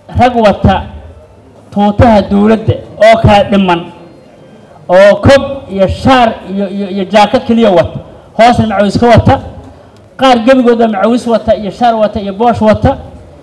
rag wata tuutaha dowladda oo kala dhiman oo kob iyo shaar iyo iyo iyo jaakad keliya wata hoosna macawis ka wata qaar gebigooda macawis wata iyo shaar wata iyo boosh wata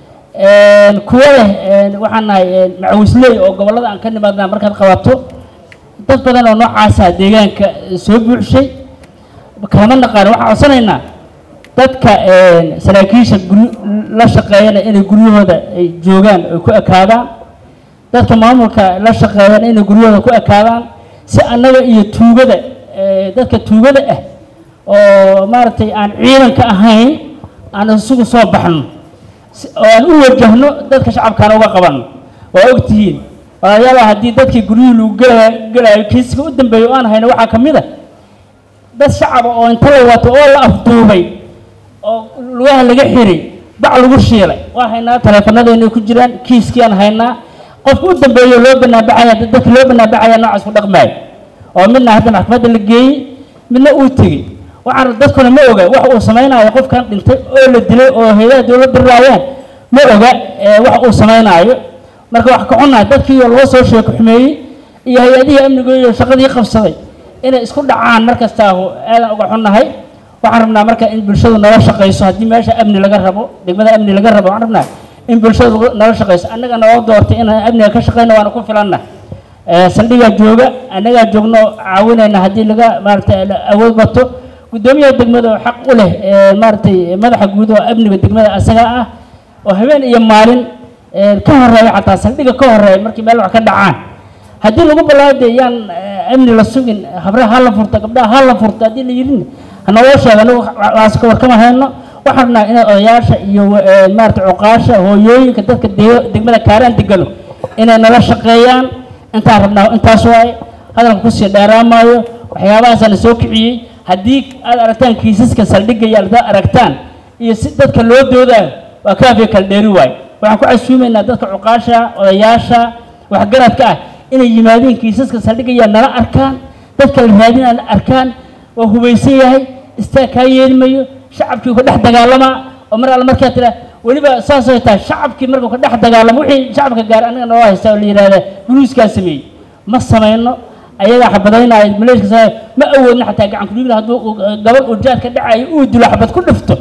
kuwa leh waxaan nahay macawisley oo gobollada aan ka nimaadnaa markaad qabato dad badan oo noocaasa deegaanka soo buuxshay kama naqaan waxaan codsanaynaa dadka saraakiisha guryo la shaqeeyana inay guryahooda ay joogaan ay ku ekaadaan dadka maamulka la shaqeeyana inay guryahooda ku ekaadaan si annaga iyo tuugada dadka tuugada ah oo maaragtay aan ciidanka ahayn aan isugu soo baxno oo aan u wajahno dadka shacabkaana uga qabanno waa ogtihiin walaalayaal haddii dadkii guryihii lagu gelaya gelayo kiiska u dambeeya oo aan hayno waxaa ka mid a dad shacaba oo inta la wato oo la afduubay oo lugaha laga xiray bac lagu shiilay waa haynaa taleefanadeenay ku jiraan kiiskii aan haynaa qofka u dambeeyo loo banaanbaxaya dadka loo banaanbaxaya noocaas ku dhaqmaayo oo midna hadda maxkamadda la geeyey midna uu tegey waxaan dadkuna ma oga wax uu samaynayo qofkan dhintay oo la dilay oo hay-adaha dowladda raayaan ma oga wax uu samaynaayo marka wax ka xunnahay dadkii loo soo sheeko xumeeyey iyo hay-adihii amniga iyo shaqadii qabsaday inay isku dhacaan mar kastaahu aadan uga xunnahay waxaan rabnaa marka in bulshadu nala shaqayso haddii meesha amni laga rabo degmada amni laga rabo waxaan rabnaa in bulshadu nala shaqayso annaga noo doortay inaan amniga ka shaqayno waana ku filanna saldhigaa jooga annagaa joogno caawinayna haddii laga maaragtay awood bato guddoomiyaha degmada oo xaq u leh maaragtay madaxa guud oo amniga degmada asaga ah oo habeen iyo maalin ka horeeya xataa saldhiga ka horeeya markii meel wax ka dhacaan haddii lagu balaade yaan amni la sugin habraha ha la furta gabdhaha ha la furta haddii la yidhin hanaloo sheega anagu waas ka warkama hayno waxaan rabnaa inay odayaasha iyo maaragtay cuqaasha hooyooyinka dadka degmada kaaraan degano inay nala shaqeeyaan intaan rabnaa intaas waaye hadalka kusii dheeraamaayo waxyaabahaasana soo kiciyey haddii aad aragtaan kiisaska saldhigga iyo aad aragtaan iyo si dadka loo doodaayo waa kaafiya kala dheeri waayo waxaan ku casuumaynaa dadka cuqaasha odayaasha waxgaradka ah inay yimaadeen kiisaska saldhigaya nala arkaan dadka la raadinaa la arkaan waa hubaysan yahay istaag kaa yeelmayo shacabkii ka dhex dagaalamaa oo mar alle markaa tira weliba saasay tahay shacabkii markuu ka dhex dagaalamo wixii shacabka gaar anaga noo haysta oo la yidhahda buluuskaa sameeyey ma samayno ayagaa xabadaynaayo maleeshka sa ma awoodno xataa gacan kudhigla hadduu gabadh uu jaad ka dhacayo uu dilo xabad ku dhifto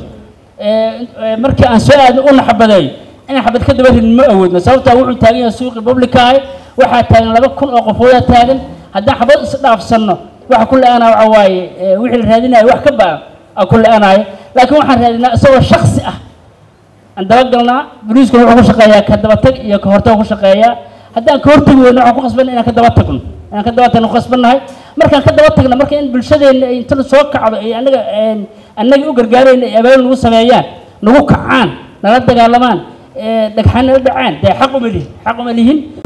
markii aan soo aadno una xabadeeyo inaan xabad ka daba ridin ma awoodno sababtaa wuxuu taagan yahay suuqi publicahay waxaa taagan laba kun oo qofoodaa taagan haddaan xabad isdhaafsanno waxa ku le-aanaa waxa waaye wixii la raadinayo wax ka baa a ku le-aanaayo laakiin waxaan raadinaa isagoo shaksi ah aan dabagalnaa boliiskuna wuxuu ku shaqeeyaa ka dabatag iyo ka hortag ku shaqeeyaa haddaan ka hortagi weyno waxaan ku qasbanna inaan ka daba tagno inaan ka daba tagno ku qasbannahay markaan ka daba tagno marka in bulshadeenna ay inta soo kacdo ay annaga annaga u gargaarayna ay abaal nagu sameeyaan nagu kacaan nala dagaalamaan dhagxaan nala dhacaan dee xaq uma lihin xaq uma lihin